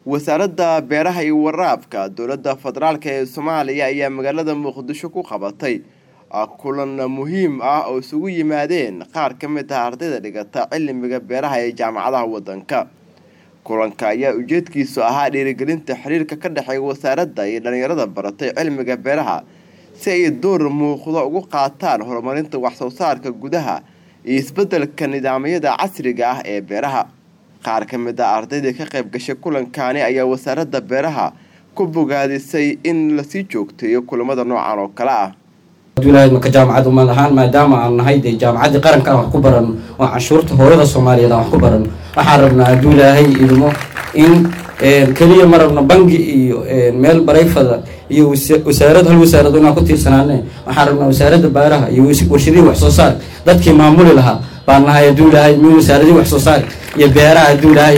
wasaaradda beeraha iyo waraabka dowladda federaalk ee soomaaliya ayaa magaalada muqdisho ku qabatay kulan muhiim ah oo isugu yimaadeen qaar ka mid ah ardayda dhigata cilmiga beeraha ee jaamacadaha wadanka kulanka ayaa ujeedkiisu ahaa dhiirigelinta xiriirka ka dhexeeya wasaaradda iyo dhallinyarada baratay cilmiga beeraha si ay door muuqdo ugu qaataan horumarinta waxsoo saarka gudaha iyo isbeddelka nidaamyada casriga ah ee beeraha qaar ka mid ah ardaydii ka qayb gashay kulankaani ayaa wasaaradda beeraha ku bogaadisay in lasii joogteeyo kulamada noocan oo kale ah ka jaamacad umad ahaan maadaama aan nahay dee jaamacaddii qaranka aan wax ku baran oo canshuurta hooyada soomaaliyeed aan wax ku baran waxaan rabnaa hadduu ilaahay idmo in keliya ma rabno bangi iyo meel barayfada iyo wasaarad hal wasaarad inaan ku tiirsanaane waxaan rabnaa wasaaradda baaraha iyo warshadihii wax soo saar dadkii maamuli lahaa baan nahay hadduu ilaahay min wasaaradihii wax soo saar iyo beeraha hadduu ilaahay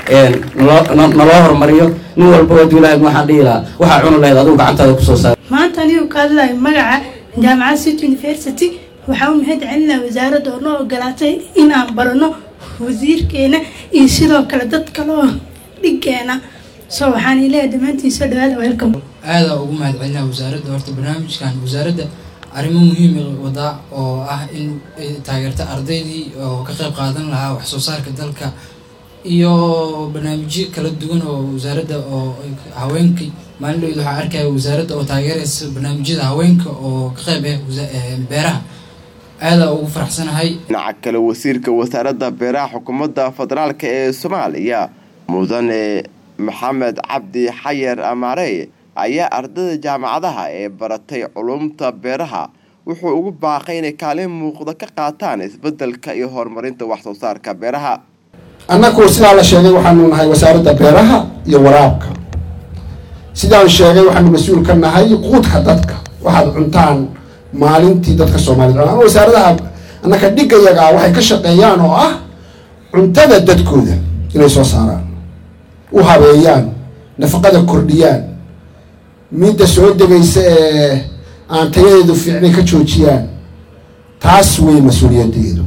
naloo horumariyo nin walba hadduu ilaahay waxaan dhihi lahaa waxaa cuni lahayd adigu gacantaada kusoo saar maanta anigu ka hadlayo magaca jaamacad city university waxaa u mahad celinaa wasaaradda oo noo ogolaatay inaan barano wasiirkeena iyo sidoo kale dad kale oo dhiggeena so waxaan ileeyahay dhammaantiin soo dhawaada welcome aadaa ugu mahad celinaa wasaaradda horta barnaamijkan wasaaradda arrimo muhiima wadaa oo ah in taageerta ardaydii oo ka qayb qaadan lahaa wax soo saarka dalka iyo barnaamijyo kala duwan oo wasaaradda oo haweenkii maalin dhowd waxaa arkaya wasaaradda oo taageeraysa barnaamijyada haweenka oo ka qayb ah beeraha aadaa ugu faraxsanahay dhinaca kale wasiirka wasaaradda beeraha xukuumadda federaalk ee soomaaliya mudane maxamed cabdi xayar amaarey ayaa ardayda jaamacadaha ee baratay culumta beeraha wuxuu ugu baaqay inay kaalin muuqda ka qaataan isbeddelka iyo horumarinta wax soo saarka beeraha annagu sidaa la sheegay waxaanu nahay wasaaradda beeraha iyo waraabka sidaan sheegay waxaanu mas-uul ka nahay quudka dadka waxaad cuntaan maalintii dadka soomaaliyed cunaan wasaaradaha annaka dhigayaga ah waxay ka shaqeeyaan oo ah cuntada dadkooda inay soo saaraan u habeeyaan nafaqada kordhiyaan midda soo degaysa ee aan tayadeedu fiicnay ka joojiyaan taas wey mas-uuliyadeedu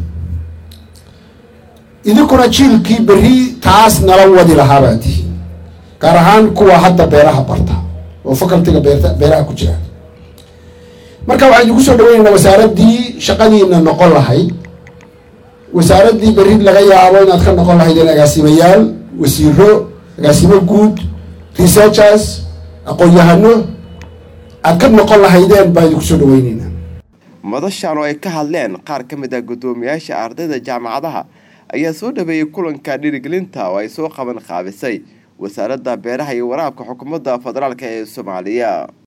idinkuna jiilkii berri taas nala wadi lahaabaa tihi gaar ahaan kuwa hadda beeraha barta oo facultiga beerta beeraha ku jira marka waxaan idinku soo dhaweynaynaa wasaaraddii shaqadiina noqon lahayd wasaaraddii berri laga yaabo inaad ka noqon lahaydeen agaasimayaal wasiiro agaasimo guud researchers aqoon-yahano aad ka noqon lahaydeen baan idinku soo dhaweyneynaa madashan oo ay ka hadleen qaar ka mid ah guddoomiyaasha ardayda jaamacadaha ayaa soo dhaweeyey kulanka dhiirigelinta oo ay soo qaban qaabisay wasaaradda beeraha iyo waraabka xukuumadda federaalk ee soomaaliya